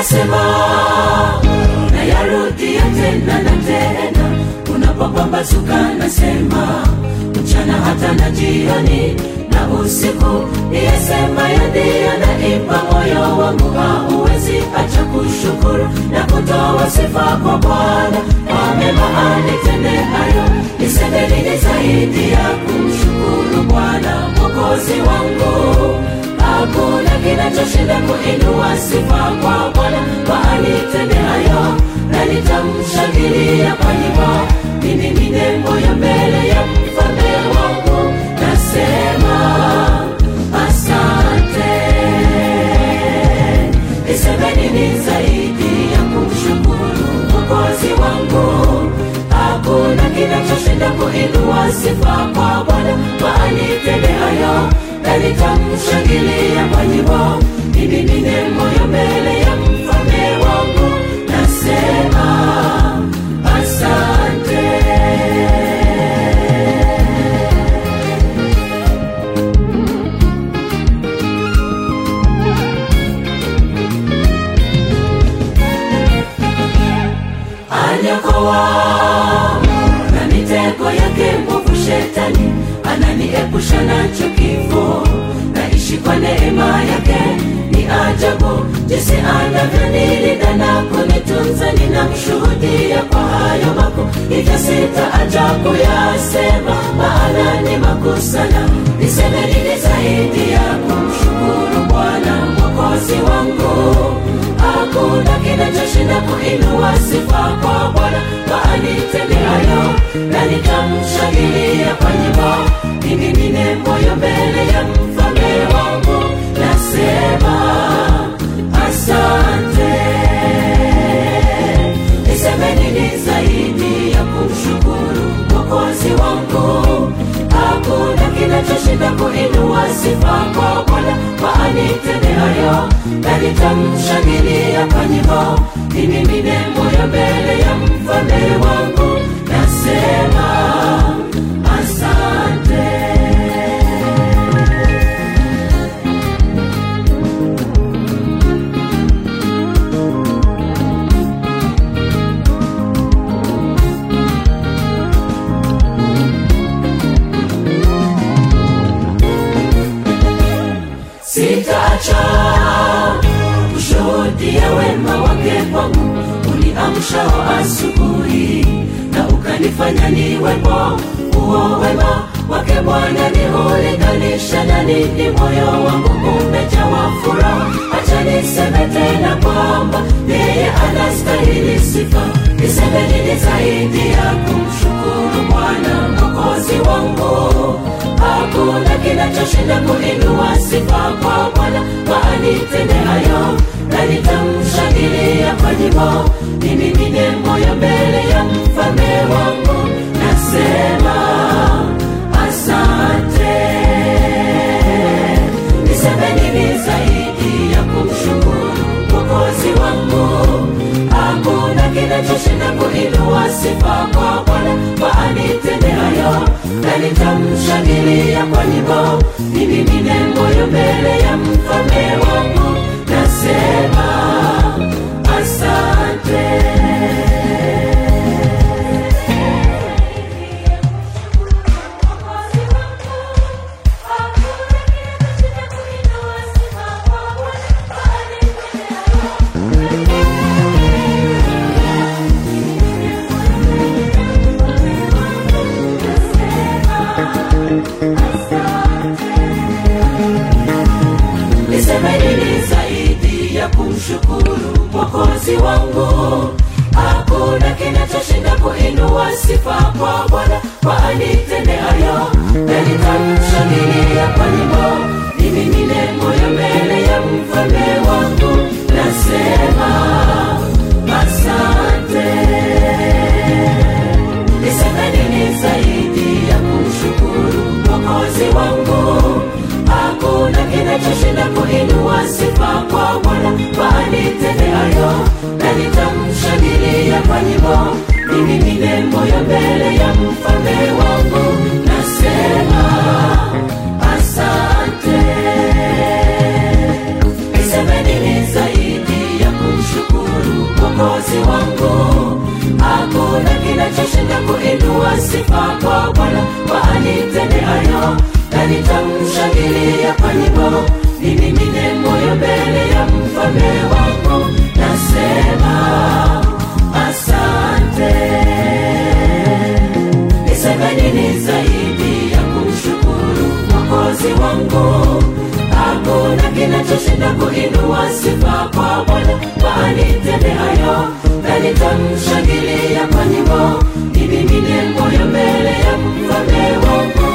nayasema nayarudia tena na tena unapopambazuka nasema mchana hata na jioni na usiku niyasema yadiyo naimba moyo wangu hauwezi acha kushukuru na kutoa sifa kwa bwana kwa mema alitendeayo niseme nini zaidi ya kumshukuru bwana mwokozi wangu hakuna kinachoshinda kuinua sifa kwa bwana kwa alitendeayo na nitamshangilia kwa nyimbo ninimine moyo mbele ya mfalme wangu nasema asante niseme nini zaidi ya kumshukuru mwokozi wangu hakuna kinachoshinda kuinua sifa kwa bwana kwa alitendeayo na nitamshangilia kwa nyimbo nimimine moyo mbele ya mfalme wangu nasema asante anyakoa na mitego yake mbovu shetani ananiepusha nacho kifo naishi kwa neema yake ni ajabu jinsi anavyonilinda na kunitunza ninamshuhudia kwa hayo mako hivyo sitaacha kuyasema maana ni makuu sana niseme nini zaidi ya kumshukuru bwana mwokozi wangu hakuna kinachoshinda kuinua sifa kwa bwana kwa alitendeayo na nitamshangilia kwa nyimbo nimimine moyo mbele ya mfalme wangu nasema asante niseme nini zaidi ya kumshukuru mwokozi wangu hakuna kinachoshinda kuinua sifa kwa bwana kwa alitendeayo na nitamshangilia kwa nyimbo nimimine moyo mbele ya mfalme wangu nasema asante sitaacha kushuhudia wema wake kwangu uniamshao asubuhi na ukanifanya niwepo huo wema wake bwana ni ulinganisha na nini moyo wangu umejawa furaha hacha niseme tena kwamba yeye anastahili sifa niseme nini zaidi ya kumshukuru bwana mwokozi wangu hakuna kinachoshinda kuinua sifa kwa bwana kwa alitendeayo na nitamshangilia kwa nyimbo nimimine moyo mbele ya mfalme wangu nasema asante niseme nini zaidi ya kumshukuru mwokozi wangu hakuna kinachoshinda kuinua sifa kwa bwana kwa alitendeayo na nitamshangilia kwa nyimbo nimimine moyo mbele ya mfalme wangu nasema asante niseme nini zaidi ya kumshukuru mwokozi wangu hakuna kinachoshinda kuinua sifa kwa bwana kwa alitendeayo na nitamshangilia kwa nyimbo nimimine moyo mbele ya mfalme wangu nasema asante niseme nini zaidi ya kumshukuru mwokozi wangu hakuna kinachoshinda kuinua sifa kwa bwana kwa alitendeayo na nitamshangilia kwa nyimbo nimimine moyo mbele ya mfalme wangu nasema asante niseme nini zaidi ya kumshukuru anitendeayo na nitamshangilia kwa nyimbo nimimine moyo mbele ya mfalme wangu nasema asante niseme nini zaidi ya kumshukuru mwokozi wangu hakuna kinachoshinda kuinua sifa kwa bwana kwa anitendeayo na nitamshangilia kwa nyimbo nimimine moyo mbele ya mfalme wangu